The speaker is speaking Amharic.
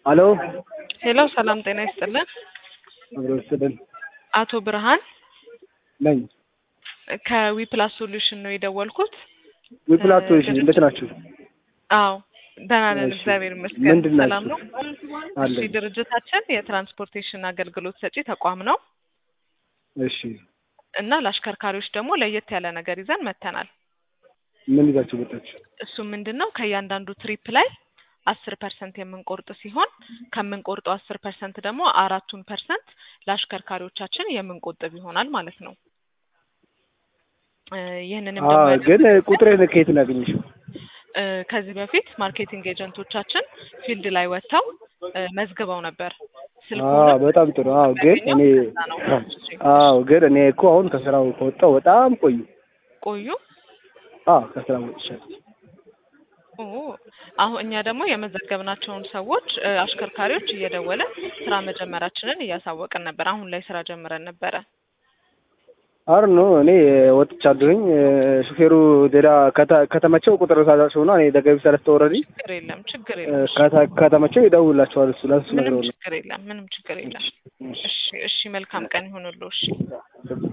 አሎ ሄሎ ሰላም ጤና ይስጥልን። አብሮ ይስጥልን አቶ ብርሃን ነኝ። ከዊፕላስ ሶሉሽን ነው የደወልኩት። ዊፕላስ ሶሉሽን እንዴት ናችሁ? አዎ ደህና ነን፣ እሺ። እግዚአብሔር ይመስገን። ምንድን ናችሁ? ሰላም ነው። አለን። እሺ ድርጅታችን የትራንስፖርቴሽን አገልግሎት ሰጪ ተቋም ነው እሺ እና ለአሽከርካሪዎች ደግሞ ለየት ያለ ነገር ይዘን መጥተናል። ምን ይዛችሁ መጣችሁ? እሱ ምንድን ነው ከእያንዳንዱ ትሪፕ ላይ አስር ፐርሰንት የምንቆርጥ ሲሆን ከምንቆርጠው አስር ፐርሰንት ደግሞ አራቱን ፐርሰንት ለአሽከርካሪዎቻችን የምንቆጥብ ይሆናል ማለት ነው። እ ይህንንም አዎ ደግሞ ግን ቁጥሬን ከየት ነው ያገኘሽው? እ ከዚህ በፊት ማርኬቲንግ ኤጀንቶቻችን ፊልድ ላይ ወጥተው እ መዝግበው ነበር። አዎ ስልኩንም በጣም ጥሩ። አዎ ግን እኔ ከዛ ነው። አዎ ግን እኔ እኮ አሁን ከስራው ከወጣሁ በጣም ቆዩ። ቆዩ። አዎ ከስራ ወጥቻለሁ። ኦ አሁን እኛ ደግሞ የመዘገብናቸውን ሰዎች እ አሽከርካሪዎች እየደወለን ስራ መጀመራችንን እያሳወቅን ነበር። አሁን ላይ ስራ ጀምረን ነበረ። አር ነው እኔ ወጥቻለሁኝ። እ ሹፌሩ ሌላ ከተ- ከተመቸው ቁጥር ሳዛቸው ነው እኔ ደገቢ ሰለስተ ወረዲ ችግር የለም፣ ችግር እ የለም፣ ከተ- ከተመቸው ይደውላቸዋል። እሱ ለሱ ምንም ነግረው ነው። ችግር የለም፣ ምንም ችግር የለም። እሺ፣ እሺ፣ መልካም ቀን ይሁንልዎ። እሺ